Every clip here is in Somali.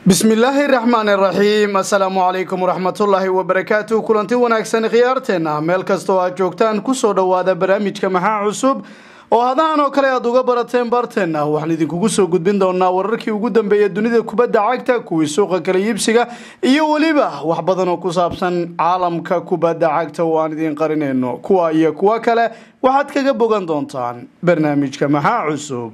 bismillaahi raxmaani raxiim assalaamu calaykum waraxmatullaahi wabarakaatu kulanti wanaagsan khiyaarteenna meel kasta oo aad joogtaan kusoo dhowaada barnaamijka maxaa cusub oo hadahan oo kale aad uga barateen barteenna waxaan idinkugu soo gudbin doonaa wararkii ugu dambeeya dunida kubadda cagta kuwii suuqa kala iibsiga iyo weliba wax badan oo ku saabsan caalamka kubadda cagta oo aan idiin qarinayno kuwa iyo kuwo kale waxaad kaga bogan doontaan barnaamijka maxaa cusub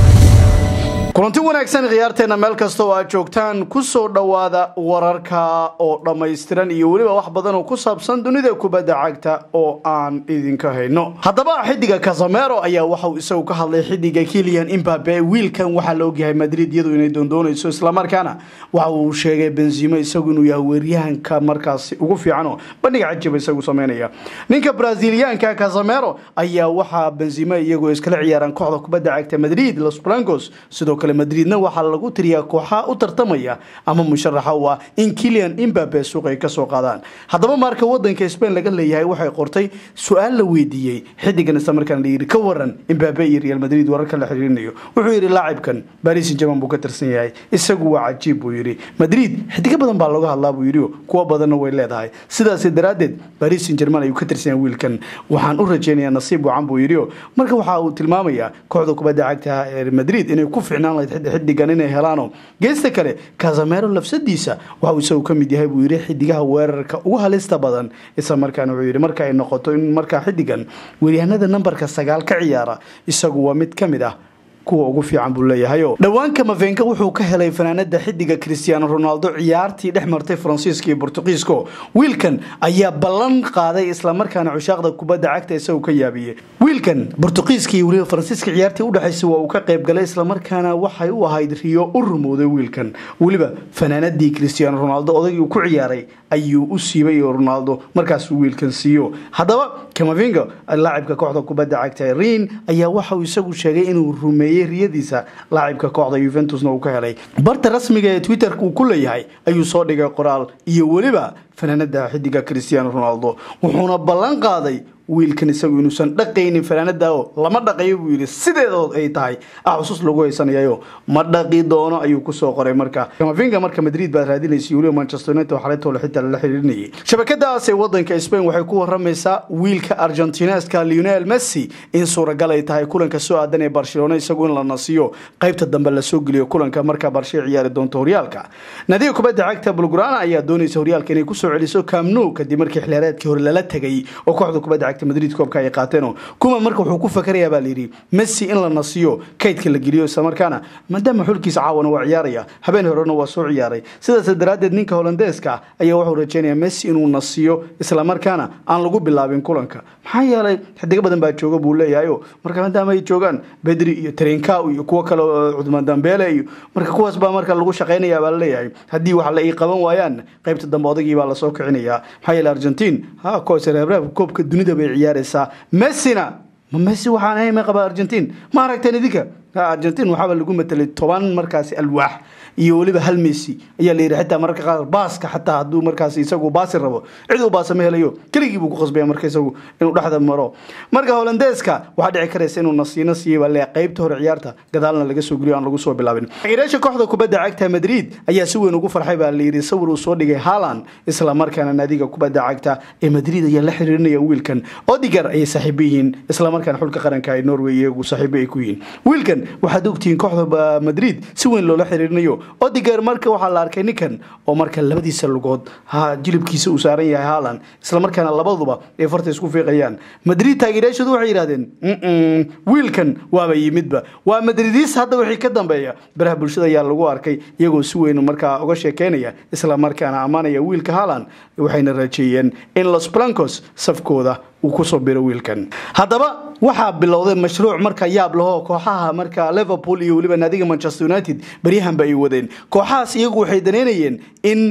kulanti wanaagsan khiyaarteena meel kasta oo aad joogtaan kusoo dhowaada wararka oo dhammaystiran iyo weliba wax badan oo ku saabsan dunida kubadda cagta oo aan idinka hayno haddaba xidiga casamero ayaa waxauu isagu ka hadlay xidiga kilian imbabe wiilkan waxaa la ogyahay madrid iyadu inay doondoonayso islamarkaana waxa uu sheegay benzimo isagu inuu yahay weeryahanka markaasi ugu fiicanoo bandhiga cajiba isagu sameynaya ninka braziliyaanka casamero ayaa waxaa benzimo iyagoo iskala ciyaaraan kooxda kubadda cagta madrid los blancos sidoo madridna waxaa lagu tiriyaa kooxaha u tartamaya ama musharaxa u ah in kilian imbabe suuq ay kasoo qaadaan haddaba maarka wadanka spain laga leeyahay waxay qortay su-aal la weydiiyey xidigan isla markaan layidhi ka waran imbabe iyo real madrid wararka la xiriirinayo wuxuu yidhi laacibkan baris jaman buu ka tirsan yahay isagu waa cajiib buu yidhi madrid xidigo badan baa looga hadlaa buu yidhi kuwo badanna way leedahay sidaas daraaddeed baris german ayuu ka tirsan yahay wiilkan waxaan u rajeynayaa nasiib wacan buu yidhi marka waxa uu tilmaamayaa kooxda kubadda cagta ee madrid inay ku ficnaan xidigan inay helaano geesta kale casamero lafsadiisa waxauu isagu ka mid yahay buu yidhi xidigaha weerarka ugu halista badan isla markaana wuxuu yidhi marka ay noqoto in markaa xidigan weeryahanada nambarka sagaal ka ciyaara isagu waa mid ka mid ah kuwa ugu fiican buu leeyahayo dhowaanka mafenka wuxuu ka helay fanaanada xidiga cristiano ronaldo ciyaartii dhex martay faransiiska iyo bortuqiisko wiilkan ayaa ballan qaaday islamarkaana cushaaqda kubadda cagta isagu ka yaabiyey wiilkan bortuqiiska iyo weliba faransiiska ciyaartii udhexaysa waa uu ka qayb galay islamarkaana waxay u ahayd riyo u rumowday wiilkan weliba fanaanadii cristiano ronaldo odaygii uu ku ciyaaray ayuu u siibay ronaldo markaasuu wiilkan siiyo haddaba kamavinga laacibka kooxda kubadda cagta rin ayaa waxauu isagu sheegay inuu rumeeyey riyadiisa laacibka kooxda yuventusna uu ka helay barta rasmiga ee twitterka uu ku leeyahay ayuu soo dhigay qoraal iyo weliba fanaanada xidiga cristiano ronaldo wuxuuna ballan qaaday wiilkan isagu inuusan dhaqaynin fanaanada oo lama dhaqayo buu yidhi sideedood ay tahay ah xusuus lagu haysanayayo ma dhaqi doono ayuu kusoo qoray marka kamavinga marka madrid baad raadinaysa weliba manchester united xalaytoole xitaa lala xiriirinayay shabakadaas ee wadanka spain waxay ku waramaysaa wiilka argentineska lionel messi in suuragal ay tahay kulanka soo aadan ee barcelona isagu in la nasiyo qaybta dambe lasoo geliyo kulanka marka barshe ciyaari doonto horyaalka nadiga kubadda cagta bulgrana ayaa doonaysa horyaalka inay kusoo celiso camno kadib markii xiliyaareedkii hore lala tegay oo kooxda kubadda cagta madrid koobka ay qaateen kuma marka wuxuu ku fakarayaa baa layidhi messi in la nasiyo kaydka la geliyo islamarkaana maadaama xulkiisa caawana waa ciyaaraya habeen horena waa soo ciyaaray sidaas daraaddeed ninka holandeeska ayaa wuxuu rajeynayaa messi inuu nasiyo islamarkaana aan lagu bilaabin kulanka maxaa yeelay xidigo badan baa jooga buu leeyahayo marka maadaama ay joogaan bedri iyo trenkaw iyo kuwo kale cudman dambeele iyo marka kuwaas baa marka lagu shaqaynaya baa laleeyahay haddii wax la ii qaban waayaan qaybta dambe odagii baa lasoo kicinayaa maxaa yeele argentiin ha koosreebraabka koobka dunida bay ciyaaraysaa messina ma messi waxaan ahay ma qaba argentiin ma aragteen idinka argentiin waxaaba lagu matelay toban markaasi alwaax iyo weliba hal messi ayaa la yidhi xitaa mararka qaar baaska xataa hadduu markaas isagu baasi rabo cid uu baasa ma helayo keligii buu ku qasbaya marka isagu inuu dhexda maro marka holandeeska waxaa dhici karaysa inuu nasiino siiyey baa le qaybta hore ciyaarta gadaalna laga soo geliyo aan lagu soo bilaabin taageerayaasha kooxda kubadda cagta madrid ayaa si weyn ugu farxay baa la yidhi sawir uu soo dhigay haaland isla markaana naadiga kubadda cagta ee madrid ayaa la xiriirinaya wiilkan odigar ayay saaxiibo yihiin isla markaana xulka qaranka ee norway iyagu saaxiibo ay ku yihiin wiilkan waxaad ogtihiin kooxda madrid si weyn loola xiriirinayo odiger marka waxaa la arkay ninkan oo marka labadiisa lugood ha jilibkiisa uu saaran yahay haaland islamarkaana labaduba ay farta isku fiiqayaan madrid taageerayaashoodu waxay yidhahdeen wiilkan waaba yimidba waa madridiis hadda wixii ka dambeeya baraha bulshada ayaa lagu arkay iyagoo si weyn markaa uga sheekeynaya islamarkaana ammaanaya wiilka haaland waxayna rajeeyeen in los blancos safkooda uu kusoo biro wiilkan haddaba waxaa bilowday mashruuc marka yaab lahoo kooxaha marka liverpool iyo weliba naadiga manchester united baryahanba ay wadeen kooxahaas iyagu waxay daneynayeen in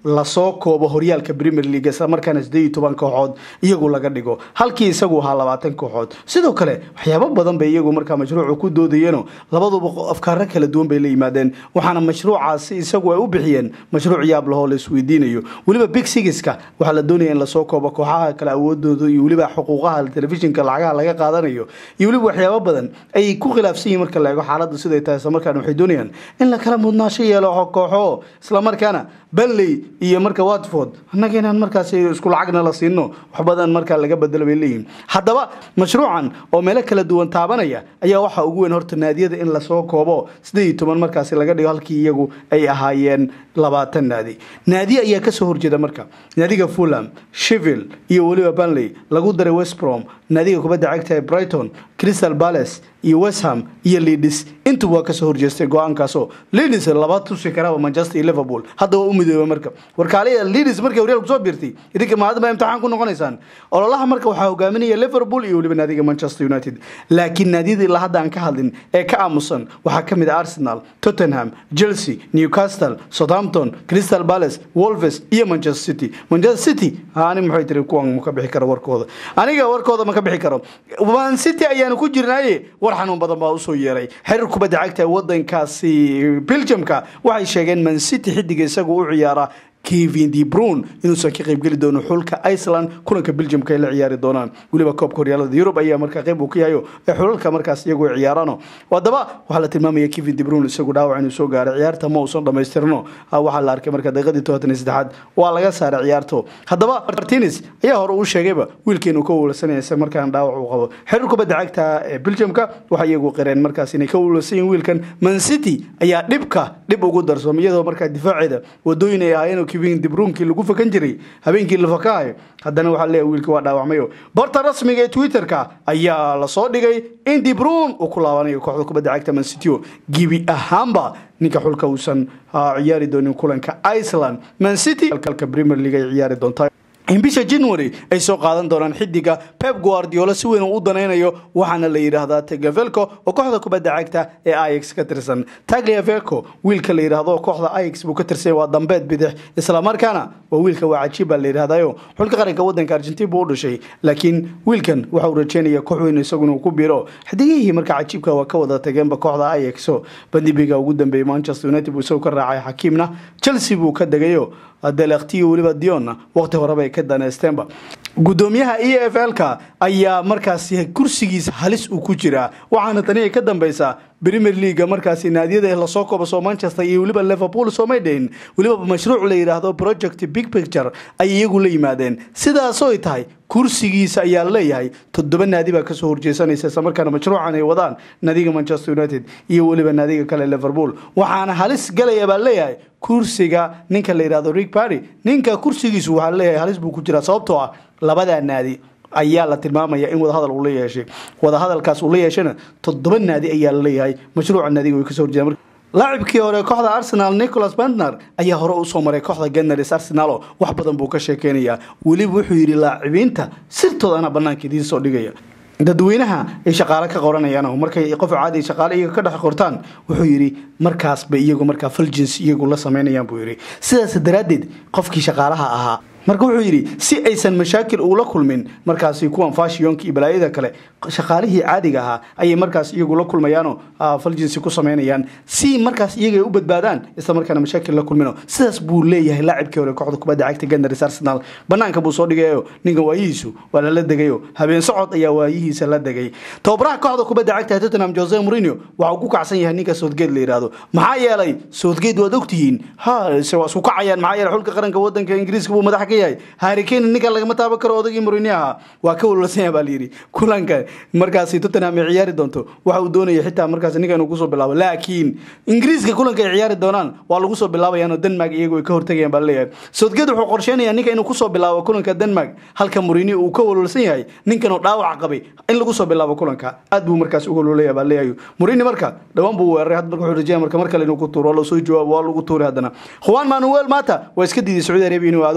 lasoo koobo horyaalka premier league isla markaana sideed iyo toban kooxood iyagu laga dhigo halkii isagu ahaa labaatan kooxood sidoo kale waxyaabo badan bay iyagu markaa mashruucu ku doodayeenoo labaduba afkaaro kala duwan bay la yimaadeen waxaana mashruucaasi isagu ay u bixiyeen mashruuc yaab lahoo la isweydiinayo weliba big sigiska waxaa la doonaya in lasoo koobo kooxaha kale awoodooda iyo weliba xuquuqaha telefishinka lacagaha laga qaadanayo iyo weliba waxyaabo badan ayay ku khilaafsan yihin marka la eego xaaladdu siday tahay isla markaana waxay doonayaan in la kala mudnaasho yeelo kooxo isla markaana benley iyo marka watford annaga inaan markaas isku lacagna la siino wax badan markaa laga bedelo bay leeyihin haddaba mashruucan oo meelo kala duwan taabanaya ayaa waxaa ugu weyn horta naadiyada in lasoo koobo sideed iyo toban markaasi laga dhigo halkii iyagu ay ahaayeen labaatan naadi naadi ayaa kasoo horjeeda marka naadiga fulham shevil iyo weliba benley lagu daray westbrom naadiga kubadda cagta ee brighton crystal palace iyo westham iyo leadis intuba waa kasoo horjeestay go-aankaasoo leadis laba tusi karaba manchester iyo liverpool hadda waa u midooba marka warkaaliya leadis markay horyaal kusoo biirtay idinka maadama imtixaan ku noqonaysaan ololaha marka waxaa hogaaminaya liverpool iyo weliba naadiga manchester united laakiin naadiyada ilaa hadda aan ka hadlin ee ka aamusan waxaa ka mid ah arsenal tottenham chelsea newcastle southampton crystal palace wolves iyo manchester city manchester city ani maxay tiri kuwan ma ka bixi karo warkooda aniga warkooda ma ka bixi karo man city ayaanu ku jirnaaye war xanuun badan baa usoo yeeray xiriir kubadda cagta ee wadankaasi belgiumka waxay sheegeen man city xidiga isagu u ciyaara kevin de brun inuusan ka qaybgeli doono xulka iceland kulanka belgiumka ay la ciyaari doonaan weliba koobka horyaalada yurub ayaa markaa qayb uu ka yahayo ee xulalka markaas iyagu ay ciyaarano haddaba waxaa la tilmaamaya kevin de brun isagu dhaawac inuu soo gaaray ciyaarta ma uusan dhamaystirno waxaa la arkay marka daqiiqadii todobaatan iyo saddexaad waa laga saaray ciyaarto haddaba martines ayaa hore uu sheegayba wiilka inuu ka wulasanaya isla markaan dhaawac uu qabo xiriir kubadda cagta ee belgiumka waxay iyagu qireen markaas inay ka wulasan yihin wiilkan man city ayaa dhibka dhib ugu darsoomay iyadoo markaa difaaceeda wadooyin ay ahaayeen kevin dibruunkii lagu fakan jiray habeenkii la fakaayo haddana waxaa leeyahay wiilkii waa dhaawacmayo barta rasmiga ee twitterka ayaa lasoo dhigay in dibruun uu ku laabanayo kooxda kubadda cagta mancityo gibi ahaanba ninka xulka uusan ciyaari doonin kulanka iceland mancity kalka premier league ay ciyaari doontaa in bisha january ay soo qaadan doonaan xidiga pep guardiola si weyn uu u danaynayo waxaana la yidhaahdaa tagavelco oo kooxda kubadda cagta ee ix ka tirsan tagliavelco wiilka la yidhaahdo kooxda ix buu ka tirsan waa dambeed bidix islamarkaana waa wiilka waa cajiib baa la yidhahdayo xulka qaranka wadanka argentin buu u dhashay laakiin wiilkan waxa uu rajeynaya koox weyn isaguna uu ku biiro xidigihii marka cajiibka waa ka wada tageenba kooxda ix bandibiga ugu dambeeyey manchester united buu isagoo ka raacay xakiimna chelsea buu ka degayo delektiyo weliba dionna waqti horeba ay ka daneysteenba gudoomiyaha e f l-ka ayaa markaasi kursigiisa halis uu ku jiraa waxaana tani ay ka dambeysaa premier leaga markaasi naadiyada lasoo kobaso manchester iyo weliba liverpool soomay dhahin weliba mashruuc la yidhaahdo project big picture ay iyagu la yimaadeen sidaasoo ay tahay kursigiisa ayaa leeyahay toddoba naadi baa kasoo horjeesanaysa isla markaana mashruucan ay wadaan naadiga manchester united iyo weliba naadiga kale liverpool waxaana halis galaya baa leeyahay kursiga ninka la yidhahdo rig party ninka kursigiisu waxaa leeyahay halis buu ku jiraa sababtoo ah labadaa naadi ayaa la tilmaamaya in wadahadal uu la yeeshay wadahadalkaas uu la yeeshana toddoba naadi ayaa la leeyahay mashruuca naadiga way kasoo horjeedaan laacibkii hore kooxda arsenal nicholas bentner ayaa hore usoo maray kooxda ganars arsenalo wax badan buu ka sheekeynayaa weliba wuxuu yidhi laacibiinta sirtooda anaa banaanka idiin soo dhigaya dadweynaha ay shaqaale ka qoranayaan markay qof caadi shaqaale iyaga ka dhex qortaan wuxuu yidhi markaas bay iyagu markaa faljins iyagu la samaynayaan buu yidhi sidaas daraaddeed qofkii shaqaalaha ahaa marka wuxuu yidhi si aysan mashaakil uula kulmin markaasi kuwan fashionka iyo balaayada kale shaqaalihii caadiga ahaa ayay markaas iyagu la kulmayaanoo faljinsi ku samaynayaan si markaas iyaga ay u badbaadaan isla markaana mashaakil la kulmino sidaas buu leeyahay laacibkii hore kooxda kubadda cagta gandaris arsenal banaanka buu soo dhigayo ninkan waayihiisu waa lala degayo habeen socod ayaa waayihiisa la degay tababaraha kooxda kubadda cagta tottenham jose mourinho waxa uu ku kacsan yahay ninka southgate la yidhaahdo maxaa yeelay southgate waad ogtihiin ha waa isku kacayaan maxaa yeelay xulka qaranka wadanka ingiriiska buu madax ka yahay harikane ninkan lagama taaban karo odagii mourinho ahaa waa ka walwalsan yahay baa la yidhi kulanka markaasi tottenham ay ciyaari doonto waxa uu doonaya xitaa markaas ninkan uu kusoo bilaabo laakiin ingiriiska kulanka ay ciyaari doonaan waa lagu soo bilaabayaanoo denmark iyagu ay ka hortagayaan baa laleeyahay southgate wuxuu qorsheynayaa ninka inuu kusoo bilaabo kulanka denmark halka mourinho uu ka walwalsan yahay ninkan oo dhaawac qabay in lagu soo bilaabo kulanka aad buu markaas uga walwalaya baa leeyahay mourinho marka dhawaan buu weeraray had marka wuxuu rajaya marka mar kale inuu ku tuuro waa loo soo jawaabo waa lagu tuuray haddana juan manuel mata waa iska diiday sacuudi arabia inuu aado isla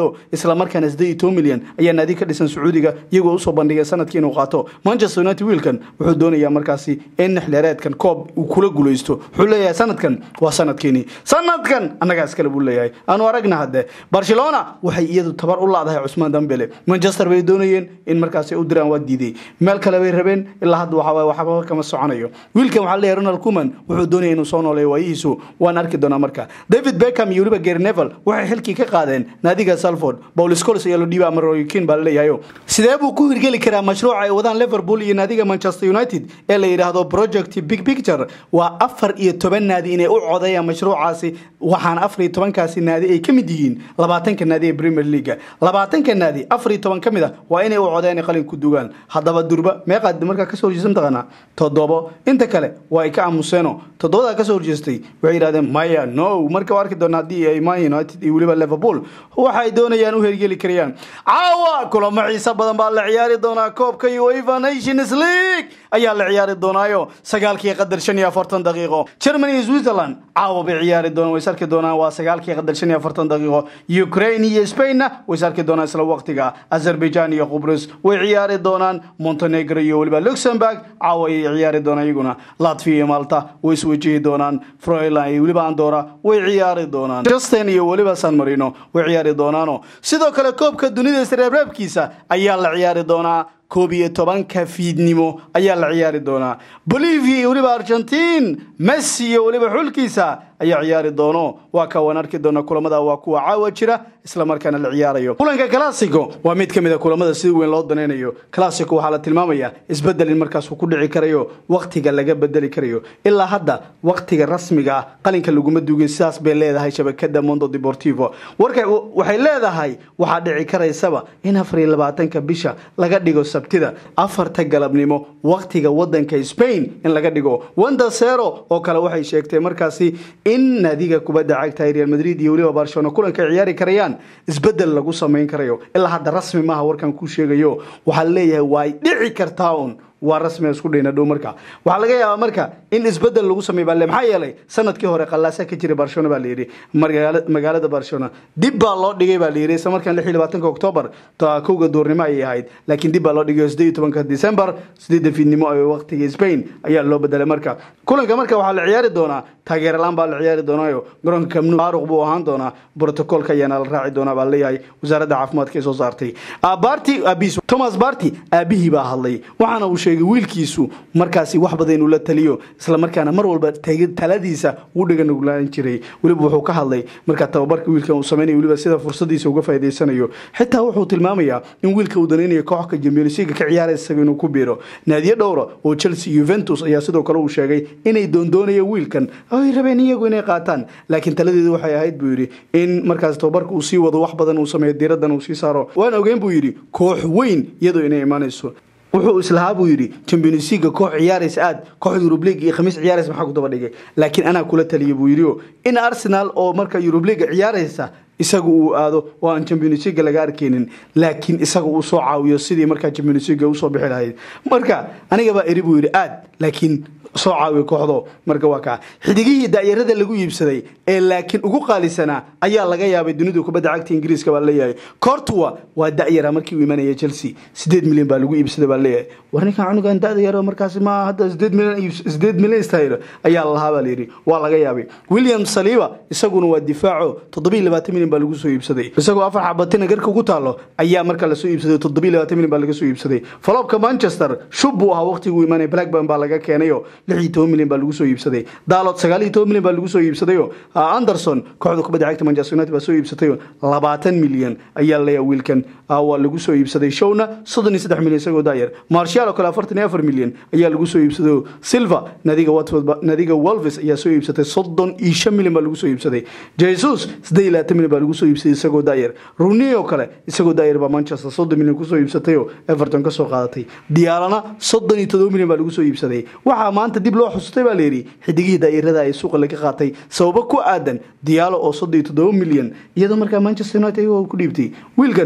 islamarkaana siddeed iyo toban milyan ayaa naadi ka dhisan sacuudiga iyagoo usoo bandhigay sanadkii inuu qaato manchester united wiilkan wuxuu doonayaa markaasi in xilheereedkan koob uu kula guulaysto wuxuu leeyahay sanadkan waa sanadkeenii sanadkan annagaa iskale buu leeyahay aanu aragna hadde barcelona waxay iyadu tabar u laadahay cusmaan dambele manchester bay doonayeen in markaasi u diraan waa diiday meel kale bay rabeen ilaa hadda waxaa waxba kama soconayo wiilkan waxaa leeyahay ronald kuman wuxuu doonaya inuu soo nooleeyo waayihiisu waan arki doonaa marka david beckham iyo weliba gary nevel waxay xilkii ka qaadeen naadiga salford paul scholes ayaa loo dhiibay ama roy kin baa laleeyahayo sidee buu ku hirgeli karaa mashruuca ay wadaan liverpool iyo naadiga manchester united ee la yidhaahdo project big picture waa afar iyo toban naadi inay u codeeyaan mashruucaasi waxaana afar iyo tobankaasi naadi ay ka mid yihiin labaatanka naadi ee premier leaga labaatanka naadi afar iyo toban ka mid a waa inay u codeeyaan qalin ku dugaan haddaba durba meeqaad markaa kasoo horjeesta mataqaanaa toddobo inta kale waa ay ka aamuseeno toddobadaa kasoo horjeestay waxay yidhahdeen maya no marka waa arki doona haddii ay man united iyo weliba liverpool waxay doonayaan u hergeli karayaan caawa kulamo xiiso badan baa la ciyaari doonaa koobka uefa nations league ayaa la ciyaari doonaayo sagaalkii qadar shan iyo afartan daqiiqo germany iyo switzerland caawa bay ciyaari doonaan way sarki doonaan waa sagaalkii qadar shan iyo afartan daqiiqo ukraine iyo spainna way sarki doonaan isla waqtiga azerbaijan iyo qubrus way ciyaari doonaan montenegro iyo weliba luxemburg caawa ayay ciyaari doonaan iyaguna latvia iyo malta way iswajihi doonaan froiland iyo weliba andora way ciyaari doonaan justin iyo weliba san marino way ciyaari doonaano sidoo kale koobka dunida isreebreebkiisa ayaa la ciyaari doonaa koob iyo tobanka fiidnimo ayaa la ciyaari doonaa bolivia iyo weliba argentiin messi iyo weliba xulkiisa ayaa ciyaari doono waa ka waan arki doona kulamada waa kuwa caawa jira islamarkaana la ciyaarayo kulanka classico waa mid ka mid a kulamada sida weyn loo danaynayo classico waxaa la tilmaamayaa isbedel in markaas uu ku dhici karayo wakhtiga laga bedeli karayo ilaa hadda wakhtiga rasmiga ah qalinka laguma duugin sidaas bay leedahay shabakada mondo deportivo warka waxay leedahay waxaa dhici karaysaba in afar iyo labaatanka bisha laga dhigo sabtida afarta galabnimo wakhtiga wadanka spain in laga dhigo wanda sero oo kale waxay sheegtay markaasi in naadiga kubadda cagta real madrid iyo weliba barcelona kulanka ay ciyaari karayaan isbedel lagu samayn karayo ilaa hadda rasmi maaha warkan ku sheegayo waxaa leeyahay way dhici kartaa un waa rasmi isku dhayna dhow marka waxaa laga yaabaa marka in isbedel lagu sameey baa le maxaa yeelay sanadkii hore qallaasa ka jiray barcelona baa layidhi magaalada barcelona dib baa loo dhigay baa layidhi isla markaan lix iyo labaatanka octoobar kowga duurnimo ayay ahayd laakiin dib baa loo dhigay siddeed iyo tobanka december sideedda fiidnimo ee waqtiga spain ayaa loo bedelay marka kulanka marka waxaa la ciyaari doonaa taageeralaan baa la ciyaari doonaayo garoonka kamnu faaruq buu ahaan doonaa brotocolka ayaana la raaci doonaa baa leeyahay wasaaradda caafimaadka ee soo saartay barty aabis thomas barty aabihii baa hadlay waxaana uu sheegay wiilkiisu markaasi wax badan inuu la taliyo islamarkaana mar walba taladiisa uu dhiganuglaan jiray weliba wuxuu ka hadlay markaa tababarka wiilkan uu samaynayo weliba sida fursadiisa uga faa'idaysanayo xitaa wuxuu tilmaamayaa in wiilka uu danaynayo kooxka champions league ka ciyaaraya isaga inuu ku biiro naadiyo dhowra oo chelsea juventus ayaa sidoo kale uu sheegay inay doondoonayaan wiilkan ay rabeen iyagu inay qaataan laakiin taladeedu waxay ahayd buu yidhi in markaas tababarka uu sii wado wax badan uu sameeyo diiraddan uu sii saaro waan ogeyn buu yidhi koox weyn iyadoo inay imaanayso wuxuu islahaa buu yidhi champions league koox ciyaaraysa aad koox Europe League iyo khamiis ciyaaraysa maxaa ku daba dhigay laakiin anaa kula taliyay buu yidhi in Arsenal oo marka Europe League ciyaaraysa isagu uu aado oo aan champions league laga arkeenin laakiin isaga uu soo caawiyo sidii markaa champions league uu soo bixi lahayd marka aniga baa eri buu yidhi aad laakiin soo caawiyo kooxdo marka waa kaa xidigihii daayarada lagu iibsaday ee laakiin ugu qaalisanaa ayaa laga yaabay dunida kubadda cagta ingiriiska baa leeyahay cortua waa da'yara markii uu imanaya chelsea sideed milyan baa lagu iibsaday baa leeyahay war ninkan cunugan da'da yaro markaasi ma hadda sideed milyan sideed milyan istahaylo ayaa lahaa baa layidhi waa laga yaabay william saliba isaguna waa difaaco toddobiyo labaatan milyan baa lagu soo iibsaday isagoo afar xabatina garka ugu taalo ayaa marka lasoo iibsaday toddobiyo labaatan milyan baa laga soo iibsaday falobka manchester shub buu ahaa waqtigii uu imanaya blackburn baa laga keenayo lix iyo toban milyan baa lagu soo iibsaday dalot sagaal iyo toban milyan baa lagu soo iibsadayo anderson kooxda kubadda cagta manchester united baa soo iibsatayo labaatan milyan ayaa leeyahay wiilkan waa lagu soo iibsaday showna soddon iyo saddex milyan isagoo daayar marshal oo kale afartan iyo afar milyan ayaa lagu soo iibsaday silva nadiga watford nadiga wolves ayaa soo iibsatay soddon iyo shan milyan baa lagu soo iibsaday jesus siddeed iyo labaatan milyan baa lagu soo iibsaday isagoo daayar rooney oo kale isagoo daayar baa manchester soddon milyan kusoo iibsatayo everton ka soo qaadatay diyaalana soddon iyo todoba milyan baa lagu soo iibsaday waxaa maanta dib loo xusutay baa layidhi xidigihii daa'irada ay suuqa laga qaatay sababo ku aadan diyaalo oo soddon iyo toddoba milyan iyadoo markaa manchester united ayagoo ku dhiibtay wiilkan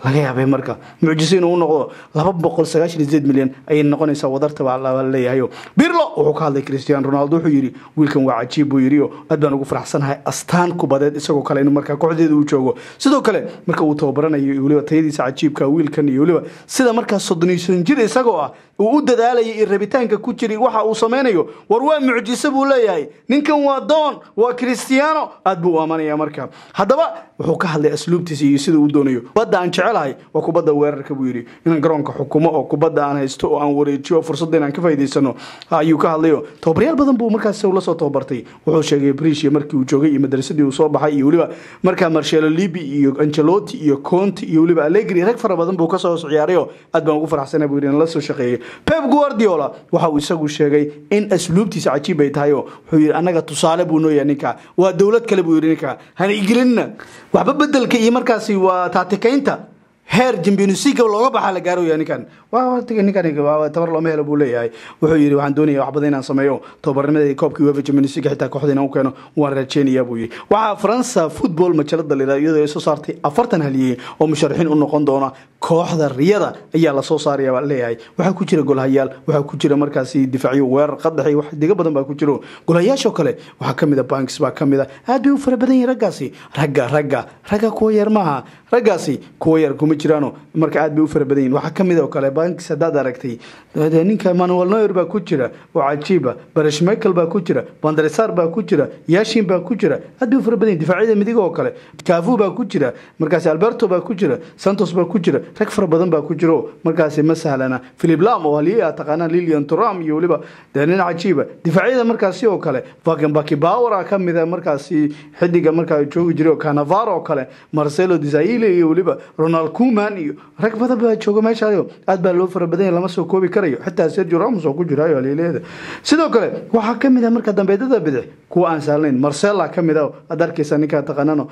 laga yaabay marka mucjiso inuu noqdo laba boqol sagaashan iyo sideed milyan ayay noqonaysaa wadarta baa la leeyahayo birlo wuxuu ka hadlay cristiano ronaldo wuxuu yidhi wiilkan waa cajiib buu yidhi oo aad baan ugu faraxsanahay astaan kubadeed isagoo kale inuu markaa kooxdeeda uu joogo sidoo kale marka uu tababaranayo iyo weliba tayadiisa cajiibka wiilkan iyo weliba sida markaa soddoniisan jir isagoo ah uu u dadaalayay iyo rabitaanka ku jiri waxa uu samaynayo war waa mucjiso buu leeyahay ninkan waa doon waa cristiano aad buu u amanaya marka haddaba wuxuu ka hadlay asluubtiisa iyo sida uu doonayo kubadda aan jecelahay waa kubadda weerarka buu yidhi inaan garoonka xukumo oo kubadda aan haysto oo aan wareejiyo oo fursadda inaan ka faa'iidaysano ayuu ka hadlayo tababaryaal badan buu markaas la soo tababartay wuxuu sheegay brishiya markii uu joogay iyo madrasadii uu soo baxay iyo weliba markaa marshelo libi iyo angelotti iyo conti iyo weliba allegri rag fara badan buu kasoo hoos ciyaarayo aad baan ugu faraxsanay buu yidhi in la soo shaqeeyey pep guardiola waxa uu isagu sheegay in asluubtiisa cajiib ay tahay oo wuxuu yidhi annaga tusaale buu nooyahay ninka waa dowlad kale buu yidhi ninka hana igelinina waxba bedelka iyo markaasi waa taatikaynta heer jambionsiga looga baxaa la gaarooya ninkan ninkan tabar looma helo buu leeyahay wuxuu yidhi waxaan doonaya wax badan inaan sameeyo tababarnimadii koobkii uefa jambionsiga xitaa kooxda inaan u keeno waan rajeynaya buu yidhi waxaa faransa football majalada la iyadoo ay soo saartay afartan haliyey oo musharaxiin u noqon doona kooxda riyada ayaa lasoo saaraya baa leeyahay waxaa ku jira golhayaal waxaa ku jira markaasi difaacyo weerar qadax iyo wax diga badan baa ku jiro golhayaashoo kale waxaa kamid a banks baa kamid a aad bay u fara badan yihin raggaasi ragga ragga ragga kuwa yar maaha raggaasi kuwa yar kuma jiraano marka aad bay u fara badan yihin waxaa kamid oo kale banks haddaad aragtay ninka manuel noyer baa ku jira oo cajiiba barish michael baa ku jira bandarisar baa ku jira yashin baa ku jira aad bay u fara badan yihin difaacyada midig oo kale kafu baa ku jira markaasi alberto baa ku jira santos baa ku jira rag fara badan baa ku jiro markaasi ma sahlana philip lam oo haliyey ah taqaanaan lilian turam iyo weliba dee nin cajiiba difaacyada markaasi oo kale vakenbaki power ah kamid a markaasi xidiga markaa joogi jiray oo canavaro oo kale marcelo desaile iyo weliba ronald kuman iyo rag badan baa jooga meeshaayo aad baa loo fara badan yahay lama soo koobi karayo xitaa sergio ramos oo ku jirayo haliileeda sidoo kale waxaa kamid ah marka dambeedada bidix kuwa aan sahlanayn marcela kamid ah aad arkaysa ninkaa taqaanano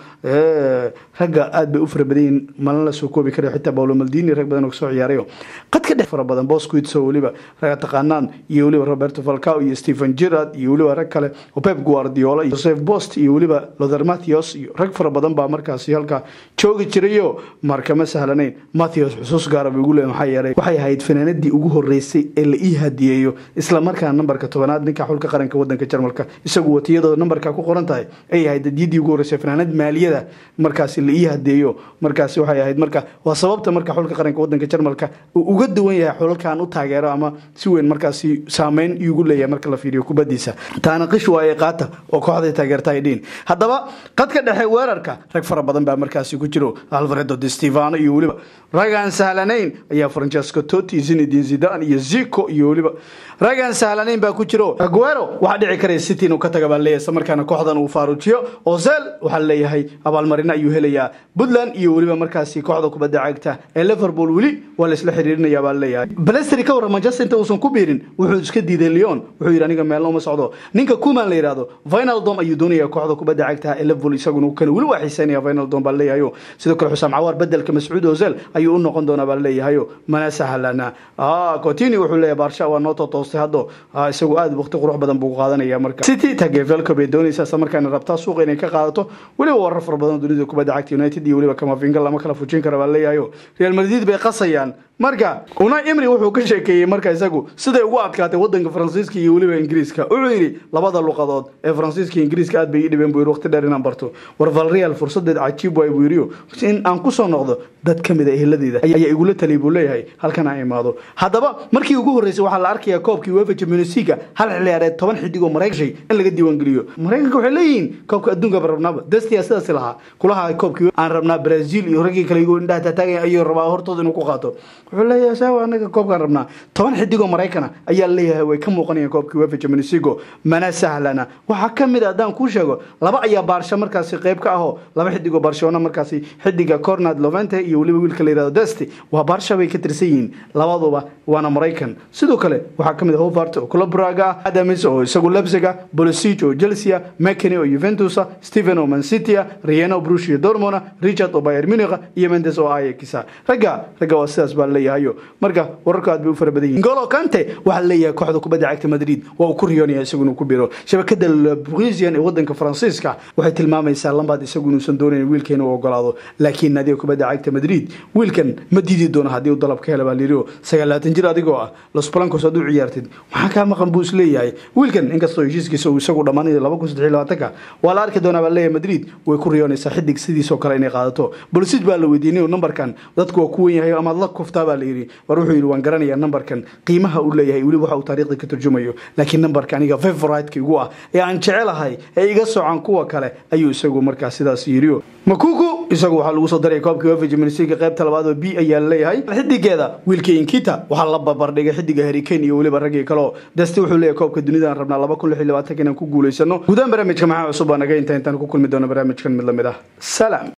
ragga aad bay u fara badan yihin malin la soo koobi karayo xitaa paulo maldini rag badan oo kasoo ciyaarayo qadka dhex fara badan bosquits oo weliba raga taqaanaan iyo weliba roberto falcao iyo stephen gerard iyo weliba rag kale oo pep guardiola iyo joseph bost iyo weliba lother matthews iyo rag fara badan baa markaasi halkaa joogi jirayo marka ma sahlanayn matthews xusuus gaara buu igu leeyahay maxaa yeelay waxay ahayd fanaanadii ugu horeysay ee la ii hadiyeeyo isla markaa nambarka tobanaad ninka xulka qaranka wadanka jarmalka isagu watiyadoo nambarka ku qoran tahay ay ahayd hadiyadii ugu horeysay fanaanad maaliyada markaasi la ii hadeeyo markaasi waxay ahayd marka waa sababta marka xulka qaranka wadanka jarmalka uu uga duwan yahay xulalkan u taageero ama si weyn markaasi saameyn iugu leeyahay marka la fiiriyo kubadiisa taana qish waaye qaata oo kooxday taageerta ay dhiin haddaba qadka dhexe weerarka rag fara badan baa markaasi ku jiro alfredo de stefano iyo weliba ragaan sahlanayn ayaa francesco totti zinedine zidane iyo zico iyo weliba ragaan sahlanayn baa ku jiro aguero waxaa dhici karaya city inuu ka taga baa leeyahay isla markaana kooxdan uu faarujiyo ozel waxaa leeyahay abaalmarino ayuu helayaa puntland iyo weliba markaasi kooxda kubadda cagta ee liverpool weli waa la isla xiriirinaya baa leeyahay balesteri ka warran manchester inta uusan ku biirin wuxuu iska diiday leon wuxuu yidhi aniga meelna uma socdo ninka kuman la yidhaahdo vinaldom ayuu doonaya kooxda kubadda cagta ee liverpool isaguna kan weli waa xiiseynaya vinaldom baa leeyahayo sidoo kale xusaam cawaar bedelka mascuud ozel ayuu u noqon doonaa baa leeyahayo mana sahlana cotini wuxuu leeyahay barsha waa noo totoostay haddo isagu aad waqti qurux badan buu qaadanaya marka city tagevelco bay doonaysaa isla markaana rabtaa suuqa inay ka qaadato weliba warar fara badan dunida kubadda cagta united iyo weliba kamavinga lama kala fujin kara baa leeyahayo real madrid bay qasayaan marka una imri wuxuu ka sheekeeyey marka isagu siday ugu adkaatay wadanka faransiiska iyo weliba ingiriiska wuxuu yidhi labada luqadood ee faransiiska iyo ingiriiska aad bay ii dhibeen buu yidhi waqti dheer inaan barto war valreal fursadeed cajiib waay buu yidhi in aan kusoo noqdo dad ka mid a eheladeeda ayaa igula taliyay buu leeyahay halkan aan imaado haddaba markii ugu horreysay waxaa la arkayaa koobkii uefa champions league hal xilliyaareed toban xidig oo maraykanay in laga diiwaangeliyo maraykanka waxay leeyihiin koobka adduunka baan rabnaaba destia sidaasi lahaa kulaha koobkii aan rabnaa brazil iyo raggii kale igoo indhaha taataagaya ayuu rabaa hortooda inuu ku qaato wuxuu leeyahay saawa anaga koobkaan rabnaa toban xidig oo maraykana ayaa leeyahay way ka muuqanayaan koobkii uefa champions league mana sahlana waxaa ka mid a haddaan kuu sheego laba ayaa baarsha markaasi qayb ka ahoo laba xidig oo barcelona markaasi xidiga cornad lovente iyo weliba wiilka la yihahdo desti waa baarsha bay ka tirsan yihiin labaduba waana maraykan sidoo kale waxaa ka mid ah hovart oo club braga adams oo isagu lebsiga bolosig oo chelsea mckenny oo juventusa stephen oo mancitia rieno brush iyo dormona richard oo bayer munich iyo mendes oo ayakisa ragga ragga waa sidaas baa leeyahayo marka wararku aad bay u fara badan yihin golo kante waxaa leeyahay kooxda kubadda cagta madrid waa uu ku riyoonaya isagu inuu ku biro shabakada lebrisian ee wadanka faransiiska waxay tilmaamaysaa lambaad isagu inuusan doonayn wiilkeena u ogolaado laakiin naadiga kubadda cagta madrid wiilkan ma diidi doono haddii uu dalab ka hela baa layidhi oo sagaalaatan jir adigoo ah los blancos hadduu ciyaartid maxaa kaa maqan buu isleeyahay wiilkan inkastoo heshiiskiisa uu isagu dhammaanayo laba kun saddex iyo labaatanka waa la arki doonaa baa leeyahay madrid way ku riyoonaysaa xidig sidiisoo kale inay qaadato bolsid baa la weydiinay nambarkan dadku waa ku wen yahay amaad la kuftaa baa la yidhi war wuxuu yidhi waan garanayaa nambarkan qiimaha uu leeyahay weliba waxa uu taariikhda ka turjumayo laakiin nambarka aniga favorite-ka igu ah ee aan jecelahay ee iga socan kuwa kale ayuu isagu markaa sidaas yidhi makuku isagu waxaa lagu soo daray koobka uefa champions league qaybta labaad oo b ayaa laleeyahay xidigeeda wiilka inkita waxaa la barbardhigay xidiga harikane iyo weliba raggii kaleo dasti wuxuu leeyahay koobka dunida aan rabnaa laba kun lix iyo labaatanka inaan ku guulaysano guudaan barnaamijka maxaa cusub baa naga inta intaan ku kulmi doono barnaamijkan mid lamid ah salaam